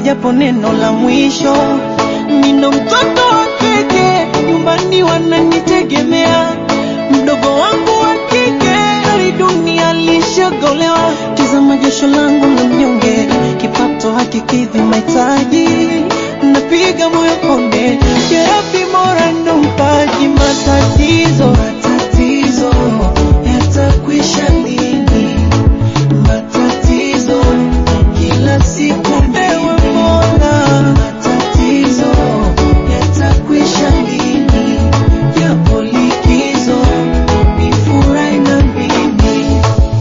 japo neno la mwisho. Nino mtoto wa kike, nyumbani wananitegemea. Mdogo wangu wa kike, hali dunia alishagolewa. Tazama jasho langu la mnyonge, kipato hakikidhi mahitaji. Napiga moyo konde, jerabi mora ndo mpaji. Matatizo, matatizo yatakwisha lini? Matatizo kila siku ewe Mola, matatizo yatakwisha lini? Yapo likizo, nifurahi na mimi.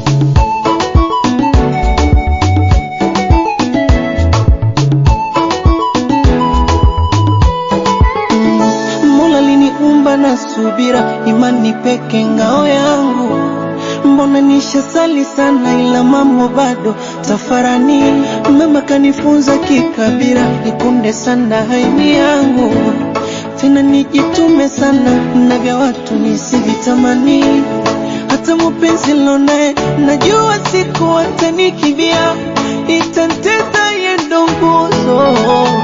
Mola liniumba na subira, imani peke ngao yangu. Mbona nishasali sana, ila mambo bado tafarani. Mama kanifunza kikabira, nikunde sana haini yangu, tena nijitume sana na vya watu nisivitamani. Hata mupenzi lonaye najua siku atanikibia, itanteza yendo nguzo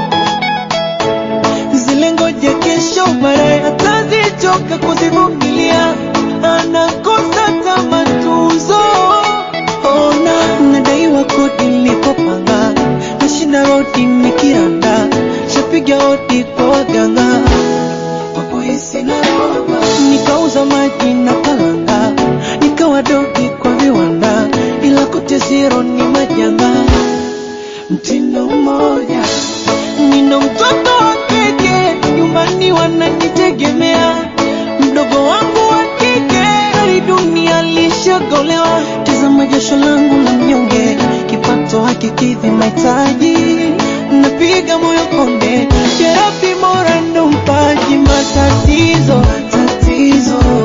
zile ngoja kesho baadaye atazichoka kuzivumilia, anakosa kama tuzo. Ona nadaiwa kodi nilipopanga, nashinda rodi nikiranda, shapiga hodi kwa waganga wapoisi na roba, nikauza maji na kalanga, nikawa dogi kwa viwanda, ila kote zero ni majanga, mtindo mmoja Nina mtoto wa kike, nyumbani wananitegemea. Mdogo wangu wa kike, hali dunia lishagolewa. Tazama jasho langu la mnyonge, kipato hakikidhi mahitaji. Napiga moyo konde, jerabi mora ndo mpaji. Matatizo, matatizo